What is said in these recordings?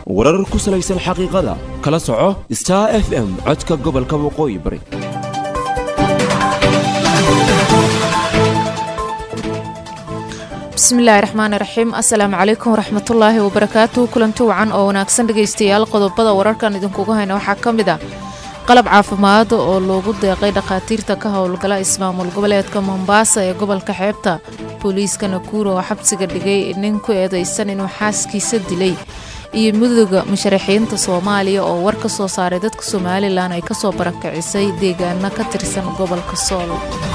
warar ku salaysan xaqiiqada kala soco star f m codka gobolka waqooyi bari bismillaahi raxmaani raxiim assalaamu calaykum waraxmatullaahi wabarakaatu kulanti wacan oo wanaagsan dhegaystayaal qodobada wararkan idinkugu hayna waxaa ka mid ah qalab caafimaad oo loogu deeqay dhakhaatiirta ka howlgala ismaamul goboleedka mombaasa ee gobolka xeebta booliiska nakuur oo xabsiga dhigay nin ku eedaysan inuu xaaskiisa dilay iyo midooda musharaxiinta soomaaliya oo war ka soo saaray dadka somalilan ay kasoo barakicisay deegaano ka tirsan gobolka sool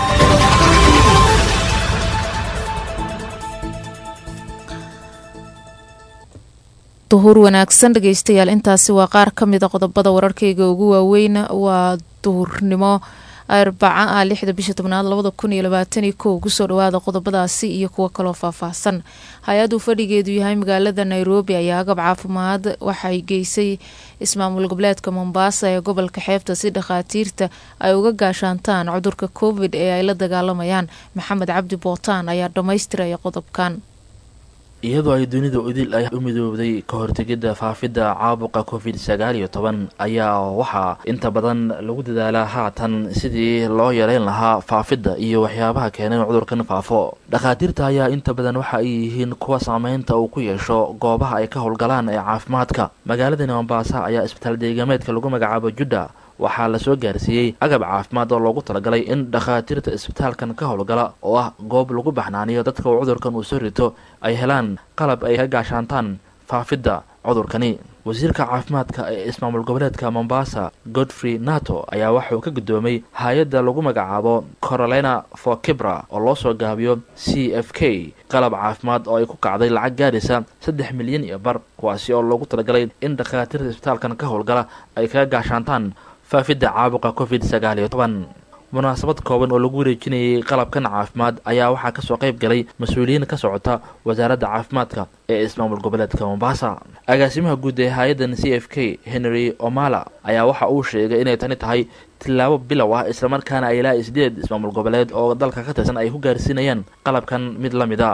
duhur wanaagsan dhegaystayaal intaasi waa qaar ka mida qodobada wararkayga ugu waaweyn waa duhurnimo arbaca ah lixda bisha tobnaad labada kun iyo labaataniyo kow kusoo dhawaada qodobadaasi iyo kuwo kaloo faahfaahsan hay-aduu fadhigeedu yahay magaalada nairobi ayaa agab caafimaad waxay geysay ismaamul goboleedka mombaasa ee gobolka xeebta si dhakhaatiirta ay uga gaashaantaan cudurka covid ee ay la dagaalamayaan maxamed cabdi bootaan ayaa dhammaystiraya qodobkan iyadoo ay dunida idil ay u midoobday ka hortegidda faafidda caabuqa covid sagaal iyo toban ayaa waxaa inta badan lagu dadaalaa haatan sidii loo yareyn lahaa faafidda iyo waxyaabaha keenay in cudurkan faafo dhakhaatiirta ayaa inta badan waxa ay yihiin kuwa saameynta uu ku yeesho goobaha ay ka howlgalaan ee caafimaadka magaaladani mombaasa ayaa isbitaal deegameedka lagu magacaabo judda waxaa lasoo gaarsiiyey agab caafimaad oo loogu talagalay in dhakhaatiirta isbitaalkan ka howlgala oo ah goob lagu baxnaaniyo dadka uu cudurkan uu soo rito ay helaan qalab ay ka gaashaantaan faafidda cudurkani wasiirka caafimaadka ee ismaamul goboleedka mombasa godfrey nato ayaa waxauu ka guddoomay hay-adda lagu magacaabo corolina for kibra oo loo soo gaabiyo c f k qalab caafimaad oo ay ku kacday lacag gaadhaysa saddex milyan iyo bar kuwaasi oo loogu talagalay in dhakhaatiirta isbitaalkan ka howlgala ay kaga gaashaantaan faafidda caabuqa covid sagaal iyo toban munaasabad kooban oo lagu wareejinayay qalabkan caafimaad ayaa waxaa kasoo qayb galay mas-uuliyiin ka socota wasaaradda caafimaadka ee ismaamul goboleedka mombasa agaasimaha guud ee hay-addan c f k henry omala ayaa waxa uu sheegay inay tani tahay tillaabo bilow ah islamarkaana ay ilaa sideed ismaamul goboleed oo dalka ka tirsan ay ku gaarsiinayaan qalabkan mid la mid a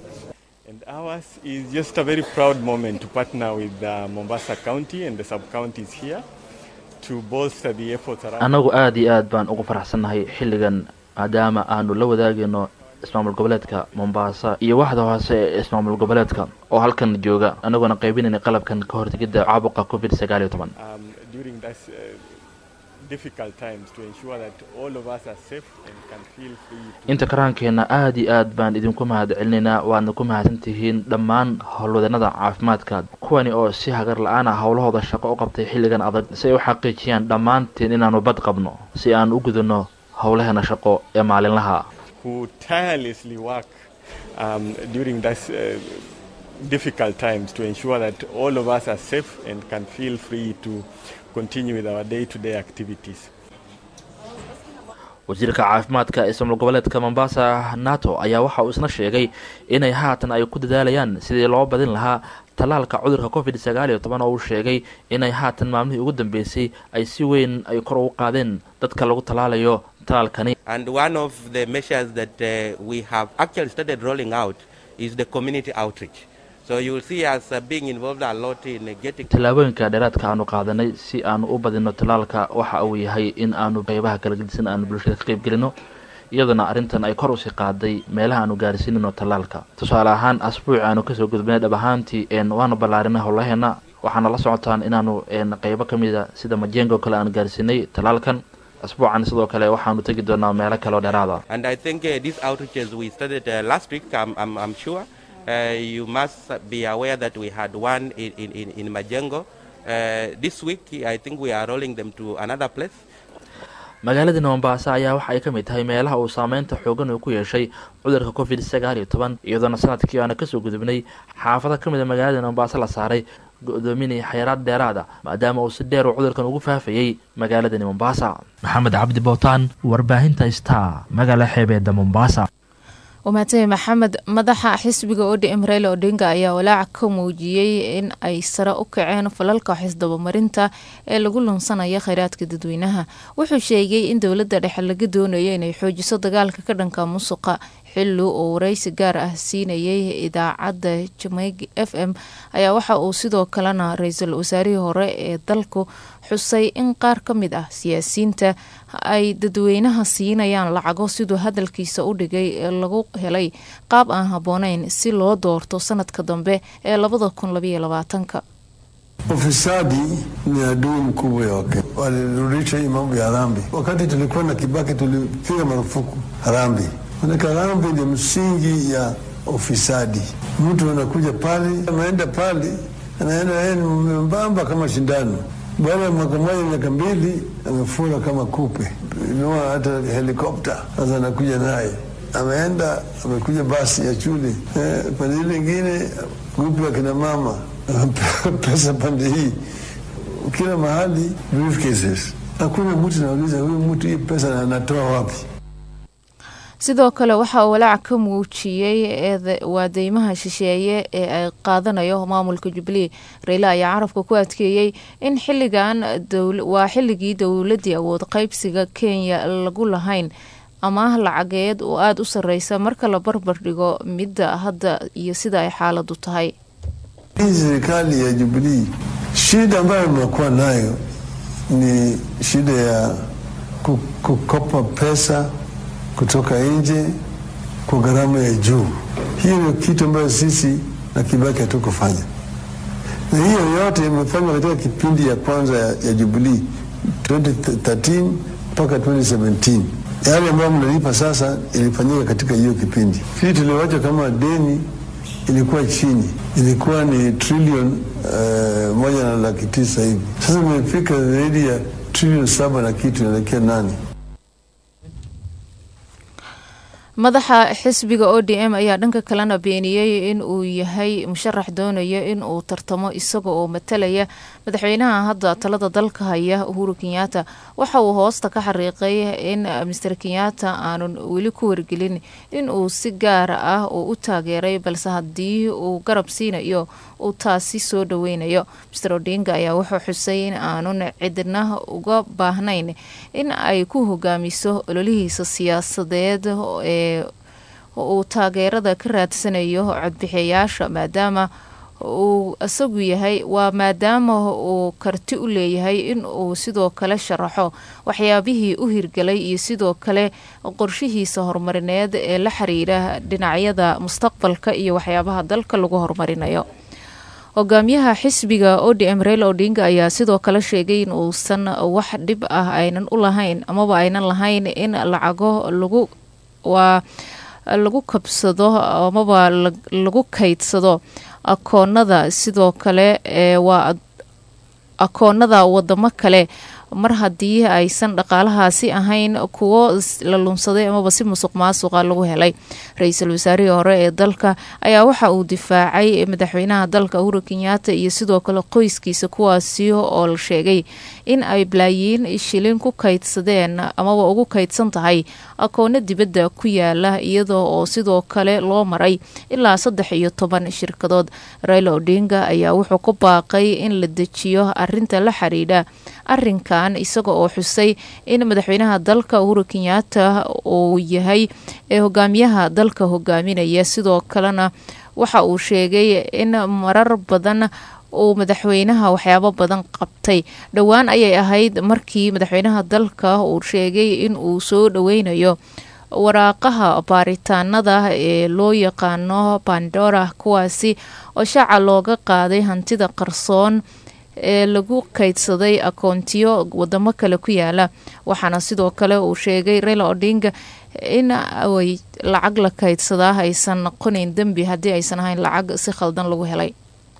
annagu aada iyo aad baan ugu faraxsannahay xilligan maadaama aanu la wadaagayno ismaamul goboleedka mombaasa iyo waxda hoose ee ismaamul goboleedka oo halkan jooga annagoona qaybinayna qalabkan ka hortegidda caabuqa covid sagaal iyo toban inta karaankeenna aada iyo aad baan idinku mahad celinaynaa waadna ku mahadsantihiin dhammaan howlwadanada caafimaadka kuwani oo si hagar la-aan ah howlahooda shaqo u qabtay xilligan adag si ay u xaqiijiyaan dhammaanteen inaanu bad qabno si aan u gudano howlaheena shaqo ee maalinlaha wasiirka caafimaadka ee ismaamul goboleedka mombasa nato ayaa waxa uu isna sheegay inay haatan ay ku dadaalayaan sidii loo badin lahaa tallaalka cudurka covid sagaal iyo toban oo uu sheegay inay haatan maalmihii ugu dambeysay ay si weyn ay kor ugu qaadeen dadka lagu tallaalayo tallaalkani tallaabooyinka dheeraadka aanu qaadanay si aanu u badino tallaalka waxa uu yahay in aanu qeybaha kala gedisan aanu bulshada ka qeyb gelino iyaduna arrintan ay kor usii qaaday meelaha aanu gaarsiinino tallaalka tusaale ahaan asbuuci aanu kasoo gudbinay dhab ahaantii waanu ballaarinay howlaheena waxaana la socotaan inaanu qeybo ka mida sida majengo kale aanu gaarsiinay tallaalkan asbuucan sidoo kale waxaanu tegi doonaa meelo kaleoo dheeraada Uh, you must be aware that we had one in, in, in, in Majengo. Uh, this week, I think we are rolling them to another place. magaaladani mombaasa ayaa waxa ay ka mid tahay meelaha uu saameynta xoogan uu ku yeeshay cudurka covid sagaal iyo toban iyadoona sanadkii aana kasoo gudubnay xaafado ka mid a magaalada mombaasa la saaray go-doominaya xayaraad dheeraada maadaama uu si dheer uu cudurkan ugu faafayey magaaladani mombaasa maxamed cabdi bowtaan warbaahinta star magaala xeebeeda mombaasa wamaatay maxamed madaxa xisbiga odm reele odinga ayaa walaac ka muujiyey in ay sare u kaceen falalka xisdabamarinta ee lagu lunsanaya kheyraadka dadweynaha wuxuu sheegay in dowladda dhexe laga doonayo inay xoojiso dagaalka ka dhanka musuqa xilli uu wareysi gaar ah siinayay idaacadda jameyg f m ayaa waxa uu sidoo kalena ra-iisul wasaarihii hore ee dalku xusay in qaar ka mid ah siyaasiyiinta ay dadweynaha siinayaan lacago siduu hadalkiisa u dhigay ee lagu helay qaab aan habbooneyn si loo doorto sanadka dambe ee labada kun labaiyo labaatanka Ufisadi ni adui mkubwa ya Wakenya. Walirudisha hii mambo ya harambee. Wakati tulikuwa na Kibaki tulipiga marufuku harambee, manake harambee ndio msingi ya ufisadi. Mtu anakuja pale, anaenda pale, anaenda yeye ni membamba kama shindano. Baada ya mwaka mmoja, miaka mbili, amefura kama kupe, inua hata helikopta. Sasa anakuja naye, ameenda amekuja basi ya shule eh, pande ile ingine grupu ya kina mama pesa pande hii, kila mahali briefcases. Hakuna mtu nauliza huyu mtu hii pesa anatoa wapi? sidoo kale waxa uu walaac ka muujiyey waa deymaha shisheeye ee ay qaadanayo maamulka jubilee rayle ayaa carabka ku adkeeyey in xiligan waa xilligii dowladii awood qaybsiga kenya lagu lahayn amaah lacageed oo aada u sareysa marka la barbar dhigo midda hadda iyo sida ay xaaladu tahay Hii serikali ya Jubilee, shida ambayo mnakuwa nayo ni shida ya ku- kukopa pesa kutoka nje kwa gharama ya juu. Hiyo ndio kitu ambayo sisi na Kibaki hatukufanya, na hiyo yote imefanywa katika kipindi ya kwanza ya, ya Jubilee 2013 mpaka 2017. Yale ambayo mnalipa sasa ilifanyika katika hiyo kipindi. Hii tuliwacha kama deni ilikuwa chini, ilikuwa ni trilioni uh, moja na laki tisa hivi. Sasa imefika zaidi ya trilioni saba na kitu inaelekea nane. madaxa xisbiga o d m ayaa dhanka kalena beeniyey in uu yahay musharax doonaya in uu tartamo isaga oo matalaya madaxweynaha hadda talada dalka haya uhuru kenyaata waxa uu hoosta ka xariiqay in master kenyaata aanun weli ku wargelin in uu si gaar ah uu u taageeray balse haddii uu garab siinayo uu taasi soo dhaweynayo master odinga ayaa wuxuu xusay in aanun cidna uga baahnayn in ay ku hogaamiso ololihiisa siyaasadeed ee uu taageerada ka raadsanayo codbixiyayaasha maadaama uu isagu yahay waa maadaama uu karti u leeyahay in uu sidoo kale sharaxo waxyaabihii u hirgalay iyo sidoo kale qorshihiisa horumarineed ee la xiriira dhinacyada mustaqbalka iyo waxyaabaha dalka lagu horumarinayo hogaamiyaha xisbiga o d m reyl odinga ayaa sidoo kale sheegay in uusan wax dhib ah aynan u lahayn amaba aynan lahayn in lacago lagu waa lagu kabsado amaba lagu kaydsado akoonada sidoo kale ee waa akoonada wadamo kale mar haddii aysan dhaqaalahaasi ahayn kuwo la lunsaday amaba si musuq maasuqa lagu helay ra-iisul wasaarihii hore ee dalka ayaa waxa uu difaacay madaxweynaha dalka uhuru kenyaata iyo sidoo kale qoyskiisa kuwaasi oo la sheegay in ay balaayiin shilin ku kaydsadeen amaba ugu kaydsan tahay akoono dibadda ku yaala iyadoo oo sidoo kale loo maray ilaa saddex iyo toban shirkadood raila odinga ayaa wuxuu ku baaqay in la dejiyo arinta la xiriidha arinkan isaga oo xusay in madaxweynaha dalka uhuru kenyaata uu yahay ee hogaamiyaha dalka hogaaminaya sidoo kalena waxa uu sheegay in marar badan uu madaxweynaha waxyaabo badan qabtay dhowaan ayay ahayd markii madaxweynaha dalka uu sheegay in uu soo dhoweynayo waraaqaha baaritaanada ee loo yaqaano bandora kuwaasi oo shaaca looga qaaday hantida qarsoon ee lagu kaydsaday akoontiyo wadamo kale ku yaala waxaana sidoo kale uu sheegay reyla odinga in ay lacag la kaydsadaa aysan noqonayn dembi haddii aysan ahayn lacag si khaldan lagu helay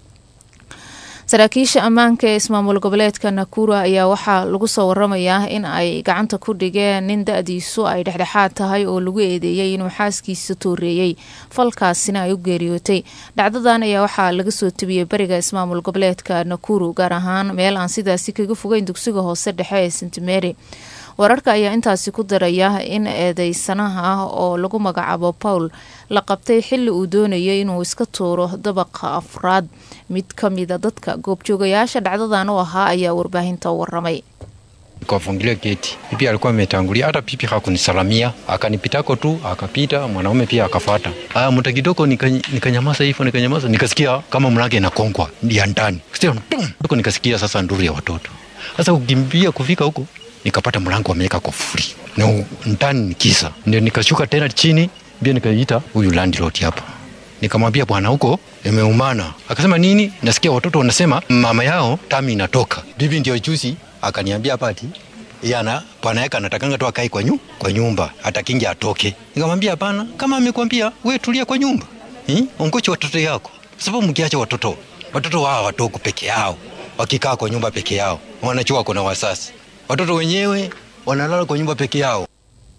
saraakiisha ammaanka ee ismaamul goboleedka nakura ayaa waxaa lagu soo waramayaa in ay gacanta ku dhigeen nin da-diisu ay dhexdhexaad tahay oo lagu eedeeyey inuu xaaskiisa tooreeyey falkaasina ay u geeriyootay dhacdadan ayaa waxaa laga soo tebiyey bariga ismaamul goboleedka nakuru gaar ahaan meel aan sidaasi kaga fogeyn dugsiga hoose dhexe ee st mary wararka ayaa intaasi ku daraya in eedeysanaha ah oo lagu magacaabo paul la qabtay xili uu doonayay inuu iska tuuro dabaqa afraad mid ka mida dadka goobjoogayaasha dhacdadan u ahaa ayaa warbaahinta u waramay Nikafungulia geti, bibi alikuwa ametangulia, hata bibi hakunisalamia, akanipitako tu, akapita, mwanaume pia akafuata. Aya, muda kidogo nika- nikanyamaza hivyo, nikanyamaza, nikasikia kama mlango inakongwa ya ndani, Sikia, pum! Huko nikasikia sasa nduru ya watoto. Sasa kukimbia kufika huko, nikapata mlango wameweka kufuri na u- ndani ni kisa, ndio nikashuka tena chini, pia nikaita huyu landlord hapa nikamwambia bwana huko imeumana akasema nini nasikia watoto wanasema mama yao tami inatoka bibi ndio juzi akaniambia hapa ati yana bwana yake anatakanga tu akae kwa, nyu, kwa nyumba atakingi atoke nikamwambia hapana kama amekwambia we tulia kwa nyumba hmm? ongoche watoto yako sababu mkiacha watoto watoto wao watoku peke yao wakikaa kwa nyumba peke yao wanachua kuna wasasi watoto wenyewe wanalala kwa nyumba peke yao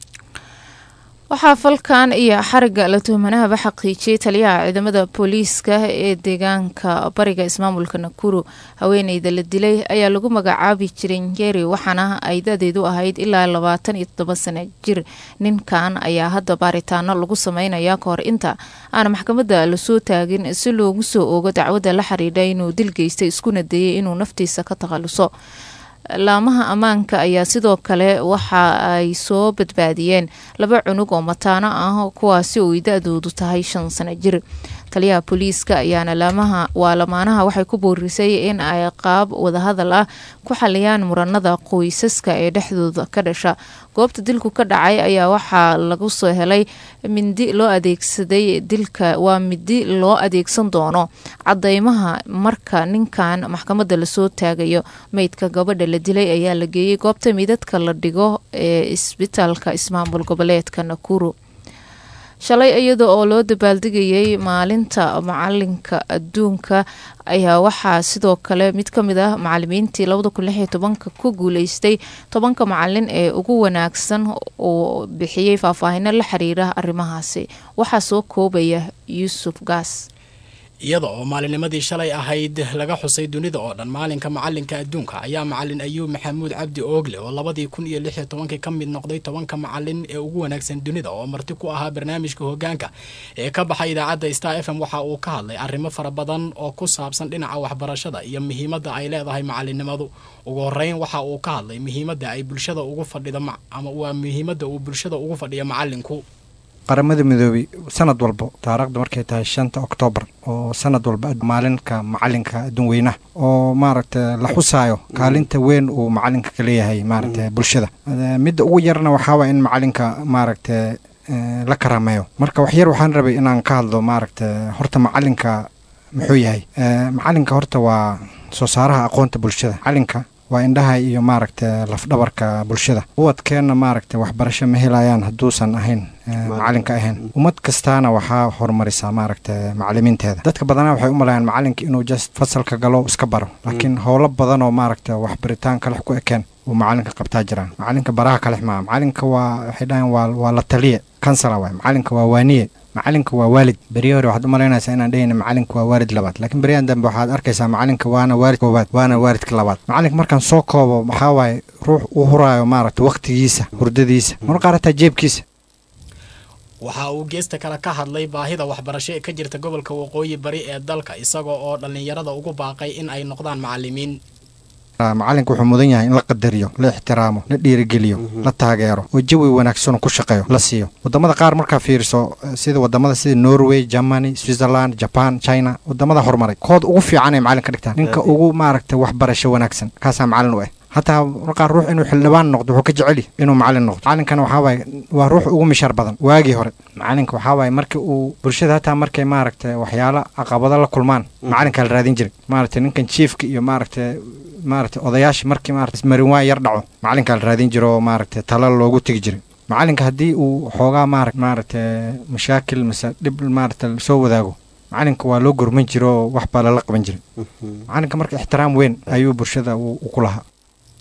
waxaa falkan iyo xariga la tuhmanahaba xaqiijiyey taliyaha ciidamada booliiska ee deegaanka bariga ismaamulka nakuru haweeneyda la dilay ayaa lagu magacaabi jiray njeri waxaana ay dadeedu ahayd ilaa labaatan iyo toddoba sano jir ninkan ayaa hadda baaritaano lagu sameynaya kahor inta aan maxkamadda lasoo taagin si loogu soo oogo dacwadda la xiriidha inuu dil geystay iskuna dayay inuu naftiisa ka takhaluso laamaha ammaanka ayaa sidoo kale waxa ay soo badbaadiyeen laba cunug oo mataano ah kuwaasi oo ay da-doodu tahay shan sano jir taliyaha booliiska ayaana laamaha waa lamaanaha waxay ku boorisay in ay qaab wadahadal ah ku xaliyaan muranada qoysaska ee dhexdooda ka dhasha goobta dilku ka dhacay ayaa waxaa lagu soo helay mindi loo adeegsaday dilka waa midi loo adeegsan doono cadeymaha marka ninkan maxkamadda lasoo taagayo meydka gabadha la dilay ayaa la geeyey goobta midadka la dhigo ee isbitaalka ismaamul goboleedka nakuru shalay iyada oo loo dabaaldegayay maalinta macalinka adduunka ayaa waxaa sidoo kale mid ka mid ah macalimiintii labada kun lix iyo tobanka ku guuleystay tobanka macalin ee ugu wanaagsan oo bixiyey faahfaahino la xiriira arrimahaasi waxaa soo koobaya yuusuf gaas iyada oo maalinimadii shalay ahayd laga xusay dunida oo dhan maalinka macalinka adduunka ayaa macalin ayuub maxamuud cabdi oogle oo labadii kun iyo lix iyo tobankii ka mid noqday tobanka macalin ee ugu wanaagsan dunida oo marti ku ahaa barnaamijka hogaanka ee ka baxay idaacadda star f m waxa uu ka hadlay arrimo fara badan oo ku saabsan dhinaca waxbarashada iyo muhiimadda ay leedahay macalinimadu ugu horeyn waxa uu ka hadlay muhiimadda ay bulshada ugu fadhida ama waa muhiimadda uu bulshada ugu fadhiya macalinku qaramada midoobey sanad walbo taariikhda markay tahay shanta oktoobar oo sanad walba maalinka macalinka adduun weynaha oo maaragta la xusaayo kaalinta weyn uu macalinka ka leeyahay maaragta bulshada midda ugu yarna waxaawaa in macalinka maaragta la karaameeyo marka waxyar waxaan rabay inaan ka hadlo maaragta horta macalinka muxuu yahay macalinka horta waa soo saaraha aqoonta bulshada macalinka waa indhaha iyo maaragta lafdhabarka bulshada ubadkeenna maaragta waxbarasho ma helayaan hadduusan ahayn macalinka ahayn ummad kastaana waxaa horumarisaa maaragta macalimiinteeda dadka badanaa waxay u malayaan macalinka inuu just fasalka galo iska baro laakiin howlo badan oo maaragta waxbaritaan kalex ku ekeen uu macalinka qabtaa jiraan macalinka baraha kalex maa macalinka waa waxay dhahayan waa waa la taliye kansala waay macalinka waa waaniye macalinka waa waalid beriya hore waxaad u malaynaysaa inaan dhehayna macalinka waa waalid labaad laakiin beriyahan dambe waxaad arkaysaa macalinka waana waalid koobaad waana waalidka labaad macalinka markaan soo koobo maxaa waaye ruux u huraayo maaragta wakhtigiisa hurdadiisa mar qaar hataa jeebkiisa waxa uu geesta kale ka hadlay baahida waxbarasho ee ka jirta gobolka waqooyi bari ee dalka isagoo oo dhallinyarada ugu baaqay in ay noqdaan macalimiin macalinka wuxuu mudan yahay in la qadariyo la ixtiraamo la dhiirigeliyo la taageero oo jawi wanaagsan ku shaqeeyo la siiyo wadamada qaar markaa fiiriso sida wadamada sida norway germany switzerland japan china wadamada horumaray kood ugu fiican ay macalin ka dhigtaan ninka ugu maaragta waxbarasho wanaagsan kaasaa macalin u ah hataa markaa ruux inuu xildhibaan noqdo wuxuu ka jeceli inuu macalin noqdo macalinkana waxaa waaye waa ruux ugu mishaar badan waagii hore macalinka waxaa waaye marka uu bulshada hataa markay maaragta waxyaalo caqabado la kulmaan macalinkaa la raadin jiray maaragta ninkan jiefka iyo maaragta maaragta odayaasha markii maarata marin waa yar dhaco macalinkaa la raadin jiro oo maaragta tala loogu tegi jiray macalinka haddii uu xoogaa maara maaragta mashaakil mase dhib maarata soo wadaago macalinka waa loo gurman jiro oo wax baa lala qaban jiray macalinka marka ixtiraam weyn ayuu bulshada u ku lahaa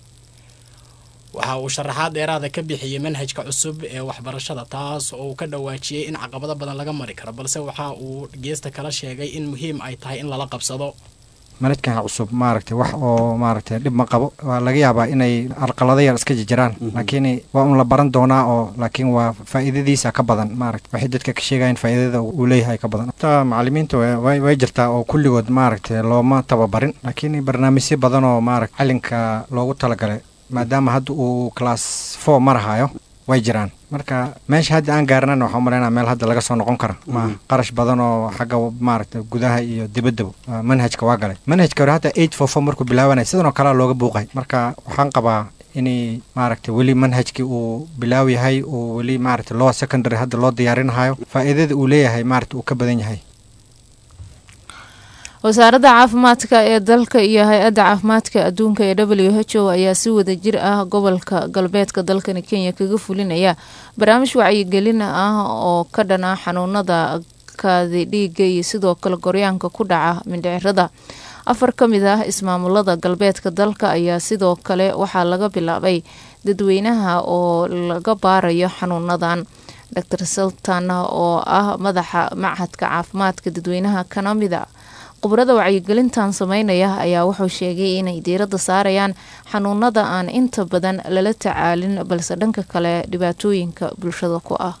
waxa uu sharaxaad dheeraada ka bixiyey manhajka cusub ee waxbarashada taas oo uu ka dhawaajiyey in caqabado badan laga mari karo balse waxa uu geesta kala sheegay in muhiim ay tahay in lala qabsado manhajkan cusub maaragtay wax oo maaragtay dhib ma qabo waa laga yaabaa inay arqalado yar iska jiraan laakiin waa un la baran doonaa oo laakiin waa faa'iidadiisa ka badan maaragta waxay dadka ka sheegayan faa'iidada uu leeyahay ka badan ta macalimiinta way jirtaa oo kulligood maaragtay looma tababarin laakiin barnaamijyo badan oo maaragta calinka loogu talagalay maadaama hadda uu class four marahayo way jiraan marka meesha hadda aan gaarnana waxaan umalaynaa meel hadda laga soo noqon kara ma qarash badan oo xagga maaragta gudaha iyo dibaddaba ah, manhajka waa galay manhajka hore hadda eight four four markuu bilaabanay sidan oo kalea looga buuqay marka waxaan qabaa inay maaragta weli manhajkii uu bilaaw yahay uu weli maaragta lower secondary hadda loo diyaarinahayo faa'iidada uu leeyahay maaragta uu ka badan yahay wasaaradda caafimaadka ee dalka iyo hay-adda caafimaadka adduunka ee w h o ayaa si wada jir ah gobolka galbeedka dalkani kenya kaga fulinaya barnaamij wacyigelin ah oo ka dhana xanuunada kaadi dhiiga iyo sidoo kale goryaanka ku dhaca mindhicirada afar ka mid ah ismaamulada galbeedka dalka ayaa sidoo kale waxaa laga bilaabay dadweynaha oo laga baarayo xanuunadan dr sultan oo ah madaxa machadka caafimaadka dadweynaha kana mida khubrada wacyigelintan sameynaya ayaa wuxuu sheegay inay diiradda saarayaan xanuunada aan inta badan lala tacaalin balse dhanka kale dhibaatooyinka bulshada ku ah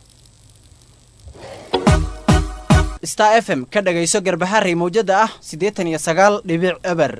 star f m ka dhagayso garbaharey mawjada ah siddeetan iyo sagaal dhibic eber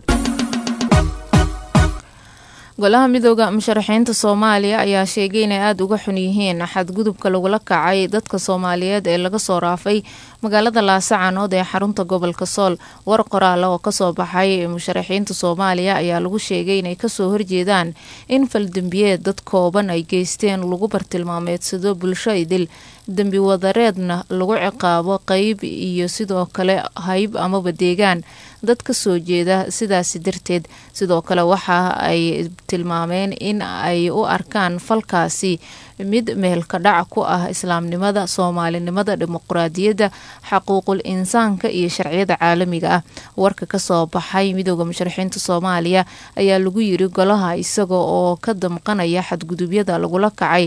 golaha midooda musharaxiinta soomaaliya ayaa sheegay inay aada uga xun yihiin xadgudubka lagula kacay dadka soomaaliyeed ee laga soo raafay magaalada laasacanood ee xarunta gobolka sool war qoraala oo kasoo baxay musharaxiinta soomaaliya ayaa lagu sheegay inay kasoo horjeedaan in faldembiyeed dad kooban ay geysteen lagu bartilmaameedsado bulsho idil dembi wadareedna lagu ciqaabo qeyb iyo sidoo kale hayb amaba deegaan dad ka soo jeeda sidaasi darteed sidoo kale waxa ay tilmaameen in ay u arkaan falkaasi mid meelka dhac ku ah islaamnimada soomaalinimada dimuquraadiyadda xaquuqul insaanka iyo sharciyada caalamiga ah warka kasoo baxay midooda musharaxiinta soomaaliya ayaa lagu yiri golaha isaga oo ka damqanaya xadgudubyada lagula kacay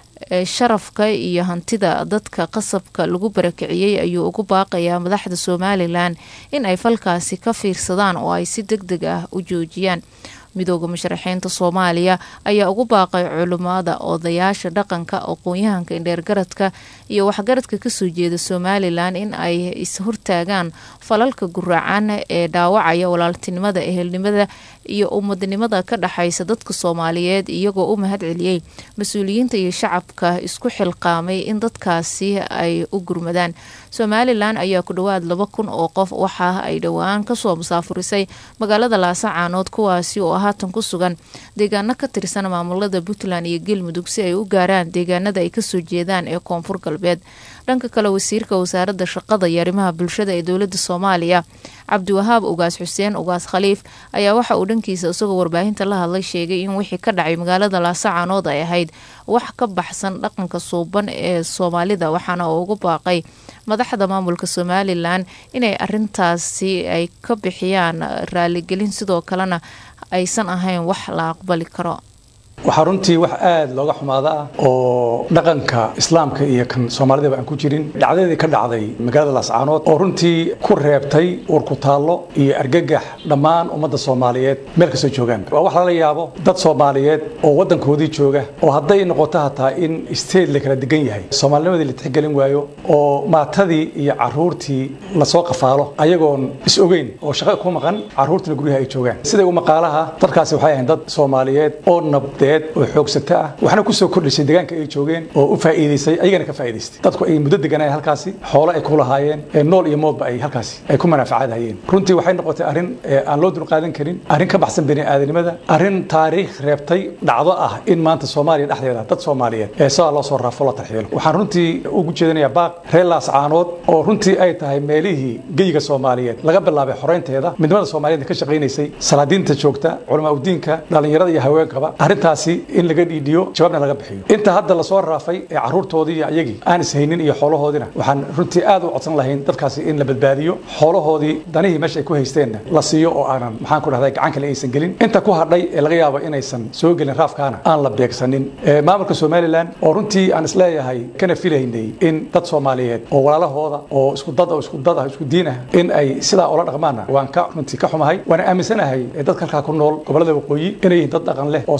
sharafka iyo hantida dadka qasabka lagu barakiciyey ayuu ugu baaqayaa madaxda somalilan in ay falkaasi ka fiirsadaan oo ay si deg deg ah u joojiyaan midooda musharaxiinta soomaaliya ayaa ugu baaqay culimada odayaasha dhaqanka aqoon-yahanka indheergaradka iyo waxgaradka kasoo jeeda somalilan in ay is-hortaagaan falalka guraacan ee dhaawacaya walaaltinimada ehelnimada iyo ummadnimada ka dhexaysa dadka soomaaliyeed iyagoo u mahad celiyey mas-uuliyiinta iyo shacabka isku xilqaamay in dadkaasi ay u gurmadaan somalilan ayaa ku dhowaad laba kun oo qof waxa ay dhowaan kasoo musaafurisay magaalada laasacaanood kuwaasi oo haatan ku sugan deegaano ka tirsan maamulada puntland iyo galmudug si ay u gaaraan deegaanada ay kasoo jeedaan ee koonfur galbeed dhanka kale wasiirka wasaaradda shaqada iyo arrimaha bulshada ee dowladda soomaaliya cabdiwahaab ugaas xuseen ugaas khaliif ayaa waxa uu dhankiisa isagoo warbaahinta la hadlay sheegay in wixii ka dhacay magaalada laasacaanood ay ahayd wax ka baxsan dhaqanka suuban ee soomaalida waxaana uu ugu baaqay madaxda maamulka somalilan inay arintaasi ay ka bixiyaan raaligelin sidoo kalena aysan ahayn wax la aqbali karo waxaa runtii wax aada looga xumaada ah oo dhaqanka islaamka iyo kan soomaalidaba aan ku jirin dhacdadii ka dhacday magaalada laascaanood oo runtii ku reebtay urkutaallo iyo argagax dhammaan ummadda soomaaliyeed meel kastoo joogaan waa wax lala yaabo dad soomaaliyeed oo waddankoodii jooga oo hadday noqoto hataa in state la kala degan yahay soomaalinimadii la tixgelin waayo oo maatadii iyo caruurtii lasoo qafaalo ayagoon is ogeyn oo shaqo ku maqan caruurtiina guryaha ay joogaan siday u maqaalaha dadkaasi waxay ahayn dad soomaaliyeed oo nabdeed oo xoogsato ah waxna kusoo kordhisay deegaanka ay joogeen oo u faa'iidaysay ayagana ka faa'iidaystay dadku ay muddo deganayeen halkaasi xoolo ay ku lahaayeen ee nool iyo moodba ay halkaasi ay ku manaafacaadhayeen runtii waxay noqotay arrin aan loo dulqaadan karin arrin ka baxsan bini aadanimada arrin taariikh reebtay dhacdo ah in maanta soomaaliya dhexdeeda dad soomaaliyeed ee sidaa loo soo raafo la tarxiilo waxaan runtii ugu jeedinayaa baaq reer laascaanood oo runtii ay tahay meelihii geyiga soomaaliyeed laga bilaabay xoreynteeda midnimada soomaaliyeed ka shaqaynaysay salaadiinta joogta culamaa udiinka dhallinyarada iyo haweenkaba arrintaas in laga dhiidhiyo jawaabna laga bixiyo inta hadda lasoo raafay ee caruurtoodii iyo ayagii aan ishaynin iyo xoolahoodina waxaan runtii aad u codsan lahayn dadkaasi in la badbaadiyo xoolahoodii danihii meesha ay ku haysteenna la siiyo oo aanan maxaan ku dhahday gacan kale aysan gelin inta ku hadhay ee laga yaabo inaysan soo gelin raafkaana aan la beegsanin maamulka somalilan oo runtii aan isleeyahay kana filaynay in dad soomaaliyeed oo walaalahooda oo isku dad oo isku dad ah isku diin ah in ay sidaa ula dhaqmaana waan ka runtii ka xumahay waana aaminsanahay dadka halkaa ku nool gobolada waqooyi inay yihiin dad dhaqan leh oo soomaali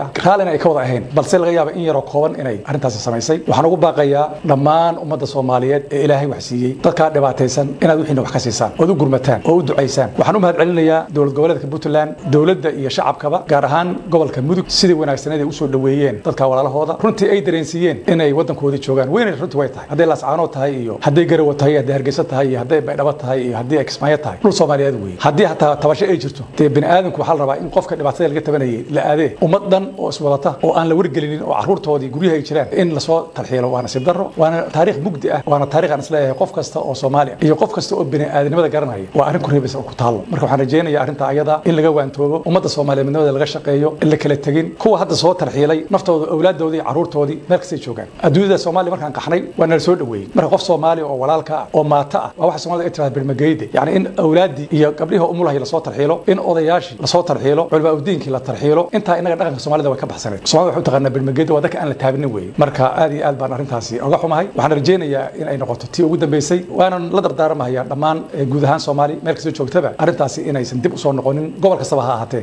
ah raallina ay ka wada ahayn balse laga yaaba in yaroo kooban inay arrintaasi samaysay waxaan ugu baaqayaa dhammaan ummadda soomaaliyeed ee ilaahay wax siiyey dadkaa dhibaataysan inaad wixiina wax ka siisaan ood u gurmataan oo u ducaysaan waxaan u mahad celinayaa dowlad goboleedka puntland dowladda iyo shacabkaba gaar ahaan gobolka mudug sidii wanaagsaneed ay usoo dhoweeyeen dadka walaalahooda runtii ay dareensiiyeen inay waddankoodii joogaan weynay runtii way tahay hadday laascaanood tahay iyo hadday garawa tahay iyo hadday hargeysa tahay iyo hadday baydhabo tahay iyo haddii ay kismaayo tahay dhul soomaaliyeed weeye haddii hataa tabasho ay jirto dee bini aadamku waxaa la rabaa in qofka dhibaatada laga tabanayay la aadee ummad dhan oo iswadata oo aan la wargelinin oo carruurtoodii guryaha ay jiraan in lasoo talxiilo waa nasiib darro waana taariikh mugdi ah waana taariikh aan isleeyahay qof kasta oo soomaali ah iyo qof kasta oo bini aadamnimada garanaya waa arrin ku reebaysa oo ku taallo marka waxaan rajaynayaa arrinta ayada in laga waantoobo ummadda soomaaliyeed midnimada laga shaqeeyo in la kala tegin kuwa hadda soo tarxiilay naftooda awlaaddoodii iyo carruurtoodii meel kastay joogaan adduunyada soomaaliya markaan qaxnay waa nala soo dhoweeyey marka qof soomaali oo walaalka ah oo maata ah waa waxa soomaalida ay tirahda birmageyde yacni in awlaaddii iyo gabdhihii umulahay lasoo tarxiilo in odayaashii lasoo tarxiilo culmaa udiinkii la tarxiilo intaa innaga dhaqanka soomaalida way ka baxsaneed soomaalida waxay u taqaanaa birmageyde waa dadka aan la taabinin weeye marka aad iyo aad baan arrintaasi oga xumahay waxaan rajaynayaa in ay noqoto tii ugu dambeysay waanan la dardaaramahayaa dhammaan guud ahaan soomaali meel kastoo joogtaba arrintaasi inaysan dib usoo noqonin gobol kastaba ha ahaatee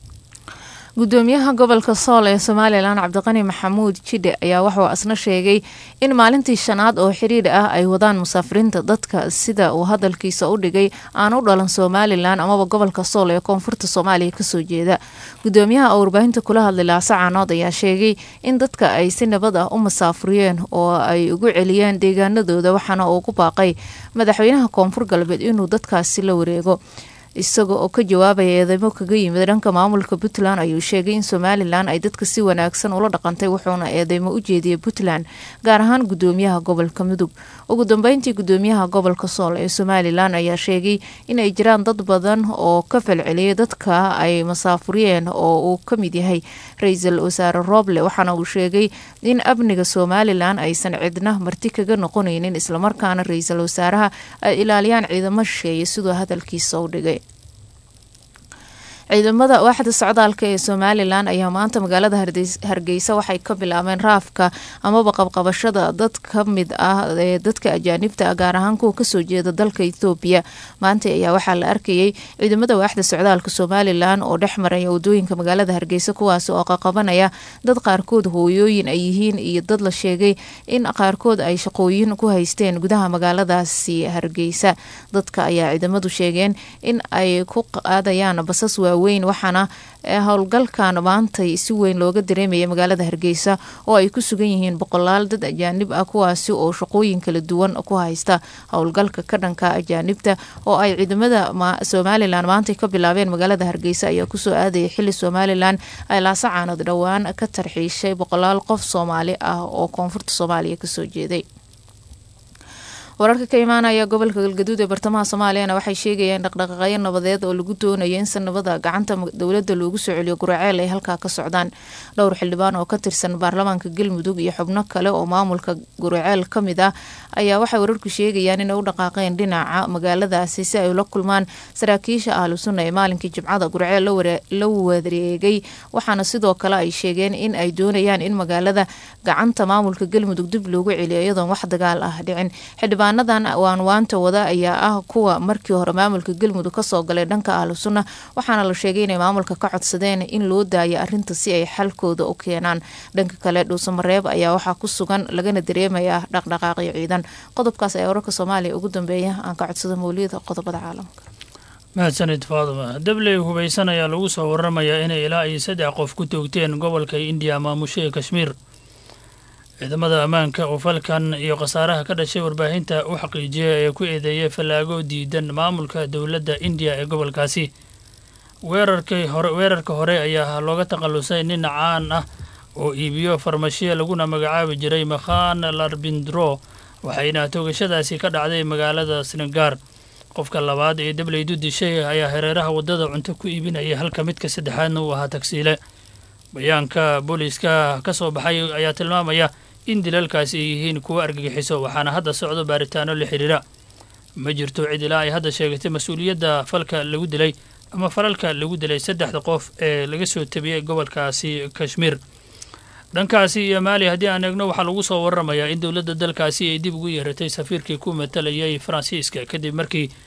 gudoomiyaha gobolka sool ee somalilan cabdiqani maxamuud jidhe ayaa waxuu asna sheegay in maalintii shanaad oo xiriir ah ay wadaan musaafiriinta dadka sida uu hadalkiisa u dhigay aan u dhalan somalilan amaba gobolka sool ee koonfurta soomaaliya kasoo jeeda gudoomiyaha oo warbaahinta kula hadlay laase caanood ayaa sheegay in dadka ay si nabad ah u musaafuriyeen oo ay ugu celiyeen deegaanadooda waxaana uu ku baaqay madaxweynaha koonfur galbeed inuu dadkaasi la wareego isaga oo ka jawaabaya eedeymo kaga yimid dhanka maamulka puntland ayuu sheegay in somalilan ay dadka si wanaagsan ula dhaqantay wuxuuna eedeymo u jeediyay puntland gaar ahaan gudoomiyaha gobolka mudug ugu dambeyntii gudoomiyaha gobolka sool ee somalilan ayaa sheegay in ay jiraan dad badan oo ka falceliyay dadka ay masaafuriyeen oo uu ka mid yahay ra-iisul wasaare rooble waxaana uu sheegay in amniga somalilan aysan cidna marti kaga noqonaynin islamarkaana ra-iisul wasaaraha ay ilaaliyaan ciidamo shisheeye siduu hadalkiisa u dhigay ciidamada waaxda socdaalka ee somalilan ayaa maanta magaalada hargeysa waxay ka bilaabeen raafka amaba qabqabashada dad ka mid ah ee dadka ajaanibta ah gaar ahaan kuwa kasoo jeeda dalka ethoobiya maanta ayaa waxaa la arkayay ciidamada waaxda socdaalka somalilan oo dhex maraya wadooyinka magaalada hargeysa kuwaas oo qaqabanaya dad qaarkood hooyooyin ay yihiin iyo dad la sheegay in qaarkood ay shaqooyin ku haysteen gudaha magaaladaasi hargeysa dadka ayaa ciidamadu sheegeen in ay ku qaadayaan basas waaweyn waxaana howlgalkan maantay si weyn looga dareemaya magaalada hargeysa oo ay ku sugan yihiin boqolaal dad ajaanib ah kuwaasi oo shaqooyin kala duwan ku haysta howlgalka ka dhanka ajaanibta oo ay ciidamada somalilan maantay ka bilaabeen magaalada hargeysa ayaa kusoo aadaya xili somalilan ay laasacaanood dhowaan ka tarxiishay boqolaal qof soomaali ah oo koonfurta soomaaliya kasoo jeeday wararka ka imaanaya gobolka galgaduud ee bartamaha soomaaliyana waxay sheegayeen dhaqdhaqaaqyo nabadeed oo lagu doonayo in sanabada gacanta dowladda loogu soo celiyo guraceel ay halkaa ka socdaan dhowr xildhibaan oo ka tirsan baarlamaanka galmudug iyo xubno kale oo maamulka guraceel ka mid ah ayaa waxay wararku sheegayaan inay u dhaqaaqeen dhinaca magaaladaasi si ay ula kulmaan saraakiisha ahlu sunna ee maalinkii jimcada guraceel la wareegay waxaana sidoo kale ay sheegeen in ay doonayaan in magaalada gacanta maamulka galmudug dib loogu celiyo iyadoon wax dagaal ah dhicin xildhibaanadan waanwaanta wada ayaa ah kuwa markii hore maamulka galmudug kasoo galay dhanka ahlu sunna waxaana la sheegay inay maamulka ka codsadeen in loo daayo arinta si ay xalkooda u keenaan dhanka kale dhuusamareeb ayaa waxaa ku sugan lagana dareemayaa dhaqdhaqaaqyo ciidan qodobkaas ayaa wararka soomaaliya ugu dambeeya aan ka codsado mawliyada qodobada caalamka mahadsanid faaduma dabley hubaysan ayaa lagu soo waramayaa inay ilaa iyo saddex qof ku toogteen gobolka indiya maamusha ee kashmiir ciidamada ammaanka oo falkan iyo khasaaraha ka dhashay warbaahinta u xaqiijiyay ee ku eedeeyay fallaago diidan maamulka dowladda indiya ee gobolkaasi weerarkii hore weerarka hore ayaa looga takhallusay nin caan ah oo iibiyo farmashiya laguna magacaabi jiray makhan larbindro waxayna toogashadaasi ka dhacday magaalada sringaar qofka labaad ee dableydu dishay ayaa hareeraha waddada cunto ku iibinaya halka midka saddexaadna uu ahaa tagsiile bayaanka booliiska ka soo baxay ayaa tilmaamaya in dilalkaasi ay yihiin kuwo argagixiso waxaana hadda socdo baaritaano la xidhiira ma jirto cid ilaa ay hadda sheegatay mas-uuliyadda falka lagu dilay ama falalka lagu dilay saddexda qof ee laga soo tabiyey gobolkaasi kashmiir dhankaasi iyo maali haddii aan eegno waxaa lagu soo waramayaa in dowladda dalkaasi ay dib ugu yeeratay safiirkii ku matalayay faransiiska kadib markii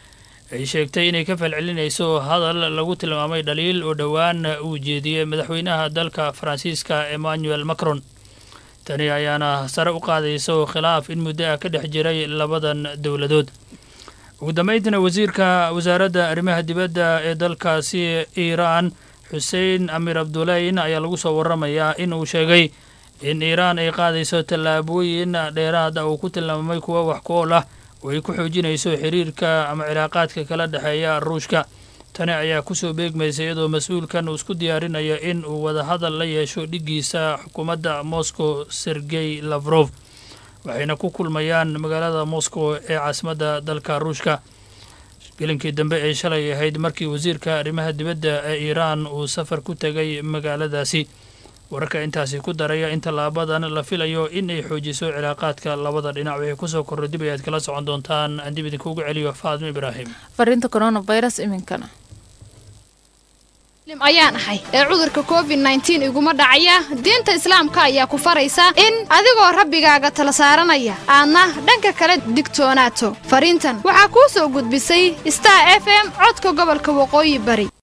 ay sheegtay inay ka falcelinayso hadal lagu tilmaamay dhaliil oo dhowaan uu jeediyey madaxweynaha dalka faransiiska emmanuel macron tani ayaana sare u qaadayso khilaaf in muddo ah ka dhex jiray labadan dowladood ugu dambayntiina wasiirka wasaaradda arrimaha dibadda ee dalkaasi iiraan xuseen amir abduleyn ayaa lagu soo waramayaa in uu sheegay in iiraan ay qaadayso tallaabooyin dheeraada uu ku tilmaamay kuwa wax ku ool ah oo ay ku xoojinayso xiriirka ama cilaaqaadka kala dhexeeya ruushka tani ayaa kusoo beegmaysa iyadoo mas-uulkan uu isku diyaarinayo in uu wadahadal la yeesho dhiggiisa xukuumadda moscow sergey lafrof waxayna ku kulmayaan magaalada moscow ee caasimadda dalka ruushka gelinkii dambe ee shalay ahayd markii wasiirka arrimaha dibadda ee iiraan uu safar ku tegay magaaladaasi wararka intaasi ku daraya in tallaabadan la filayo in ay xoojiso cilaaqaadka labada dhinac waxay kusoo korro dib ayaad kala socon doontaan aan dib idinkuugu celiyo faadmo ibraahim fariinta coronavirus iminkana ayaan ahay ee cudurka covid nneteen iguma dhacaya diinta islaamka ayaa ku faraysa in adigoo rabbigaaga tala saaranaya aadna dhanka kale digtoonaato fariintan waxaa kuu soo gudbisay star f m codka gobolka waqooyi bari